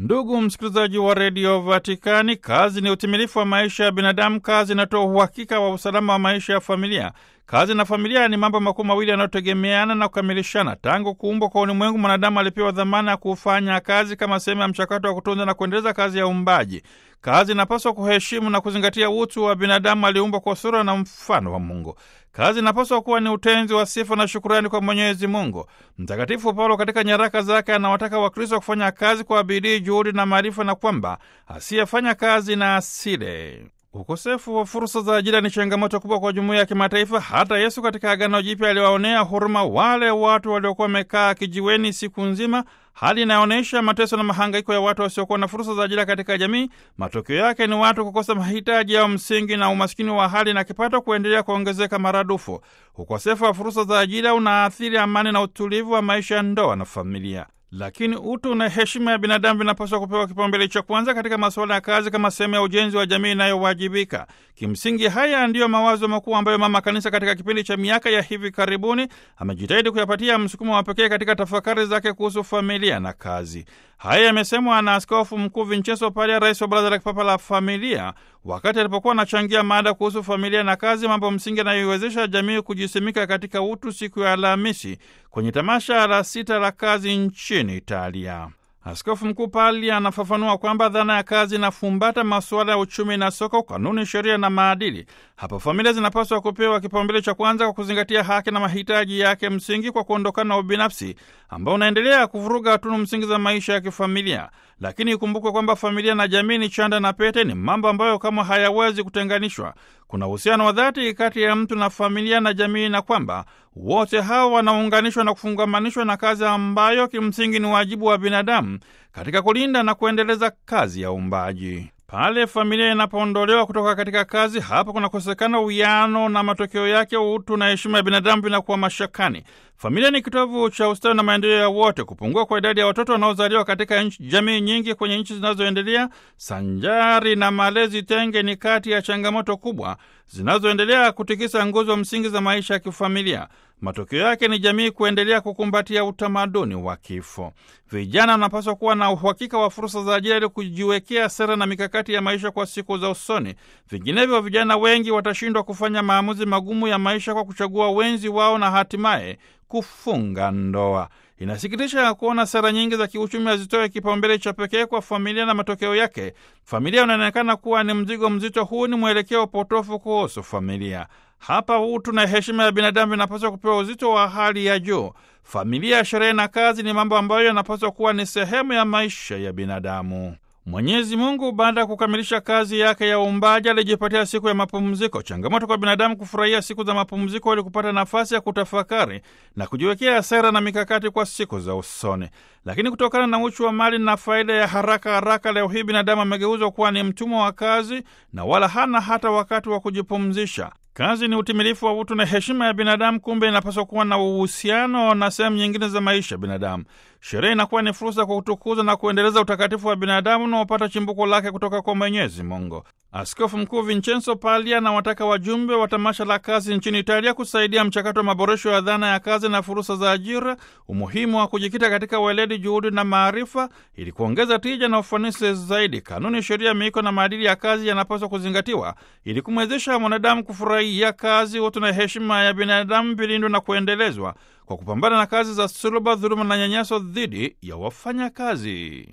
Ndugu msikilizaji wa redio Vatikani, kazi ni utimilifu wa maisha ya binadamu. Kazi inatoa uhakika wa usalama wa maisha ya familia. Kazi na familia ni mambo makuu mawili yanayotegemeana na kukamilishana. Tangu kuumbwa kwa ulimwengu, mwanadamu alipewa dhamana ya kufanya kazi kama sehemu ya mchakato wa kutunza na kuendeleza kazi ya uumbaji. Kazi inapaswa kuheshimu na kuzingatia utu wa binadamu aliumbwa kwa sura na mfano wa Mungu. Kazi inapaswa kuwa ni utenzi wa sifa na shukurani kwa Mwenyezi Mungu. Mtakatifu Paulo katika nyaraka zake anawataka Wakristo kufanya kazi kwa bidii, juhudi na maarifa, na kwamba asiyefanya kazi na asile. Ukosefu wa fursa za ajira ni changamoto kubwa kwa jumuiya ya kimataifa. Hata Yesu katika Agano Jipya aliwaonea huruma wale watu waliokuwa wamekaa kijiweni siku nzima, hali inayoonyesha mateso na mahangaiko ya watu wasiokuwa na fursa za ajira katika jamii. Matokeo yake ni watu kukosa mahitaji yao msingi na umaskini wa hali na kipato kuendelea kuongezeka maradufu. Ukosefu wa fursa za ajira unaathiri amani na utulivu wa maisha ya ndoa na familia. Lakini utu na heshima ya binadamu vinapaswa kupewa kipaumbele cha kwanza katika masuala ya kazi kama sehemu ya ujenzi wa jamii inayowajibika. Kimsingi, haya ndiyo mawazo makuu ambayo Mama Kanisa katika kipindi cha miaka ya hivi karibuni amejitahidi kuyapatia msukumo wa pekee katika tafakari zake kuhusu familia na kazi. Haya yamesemwa na Askofu Mkuu Vincenzo Palia, rais wa Baraza la Kipapa la Familia, wakati alipokuwa anachangia mada kuhusu familia na kazi, mambo msingi yanayoiwezesha jamii kujisimika katika utu, siku ya Alhamisi kwenye tamasha la sita la kazi nchini Italia. Askofu Mkuu Pali anafafanua kwamba dhana ya kazi inafumbata masuala ya uchumi na soko, kanuni, sheria na maadili. Hapo familia zinapaswa kupewa kipaumbele cha kwanza kwa kuzingatia haki na mahitaji yake msingi, kwa kuondokana na ubinafsi ambao unaendelea kuvuruga tunu msingi za maisha ya kifamilia. Lakini ikumbukwe kwamba familia na jamii ni chanda na pete, ni mambo ambayo kama hayawezi kutenganishwa. Kuna uhusiano wa dhati kati ya mtu na familia na jamii, na kwamba wote hawa wanaunganishwa na kufungamanishwa na kazi ambayo kimsingi ni wajibu wa binadamu katika kulinda na kuendeleza kazi ya uumbaji. Pale familia inapoondolewa kutoka katika kazi, hapo kunakosekana uwiano na matokeo yake utu na heshima ya binadamu vinakuwa mashakani. Familia ni kitovu cha ustawi na maendeleo ya wote. Kupungua kwa idadi ya watoto wanaozaliwa katika nchi, jamii nyingi kwenye nchi zinazoendelea sanjari na malezi tenge ni kati ya changamoto kubwa zinazoendelea kutikisa nguzo msingi za maisha ya kifamilia. Matokeo yake ni jamii kuendelea kukumbatia utamaduni wa kifo. Vijana wanapaswa kuwa na uhakika wa fursa za ajira ili kujiwekea sera na mikakati ya maisha kwa siku za usoni. Vinginevyo, vijana wengi watashindwa kufanya maamuzi magumu ya maisha kwa kuchagua wenzi wao na hatimaye kufunga ndoa. Inasikitisha kuona sera nyingi za kiuchumi hazitoe kipaumbele cha pekee kwa familia, na matokeo yake familia inaonekana kuwa ni mzigo mzito. Huu ni mwelekeo potofu kuhusu familia. Hapa utu na heshima ya binadamu vinapaswa kupewa uzito wa hali ya juu. Familia, sherehe na kazi ni mambo ambayo yanapaswa kuwa ni sehemu ya maisha ya binadamu. Mwenyezi Mungu baada ya kukamilisha kazi yake ya uumbaji alijipatia siku ya mapumziko. Changamoto kwa binadamu kufurahia siku za mapumziko ili kupata nafasi ya kutafakari na kujiwekea sera na mikakati kwa siku za usoni. Lakini kutokana na uchu wa mali na faida ya haraka haraka, leo hii binadamu amegeuzwa kuwa ni mtumwa wa kazi na wala hana hata wakati wa kujipumzisha. Kazi ni utimilifu wa utu na heshima ya binadamu, kumbe inapaswa kuwa na uhusiano na sehemu nyingine za maisha ya binadamu. Sherehe inakuwa ni fursa kwa kutukuza na kuendeleza utakatifu wa binadamu unaopata chimbuko lake kutoka kwa Mwenyezi Mungu. Askofu Mkuu Vincenzo Pali anawataka wajumbe wa tamasha la kazi nchini Italia kusaidia mchakato wa maboresho ya dhana ya kazi na fursa za ajira, umuhimu wa kujikita katika weledi, juhudi na maarifa ili kuongeza tija na ufanisi zaidi. Kanuni, sheria, miiko na maadili ya kazi yanapaswa kuzingatiwa ili kumwezesha mwanadamu kufurahia kazi, utu na heshima ya binadamu vilindwe na kuendelezwa kwa kupambana na kazi za suluba, dhuluma na nyanyaso dhidi ya wafanyakazi.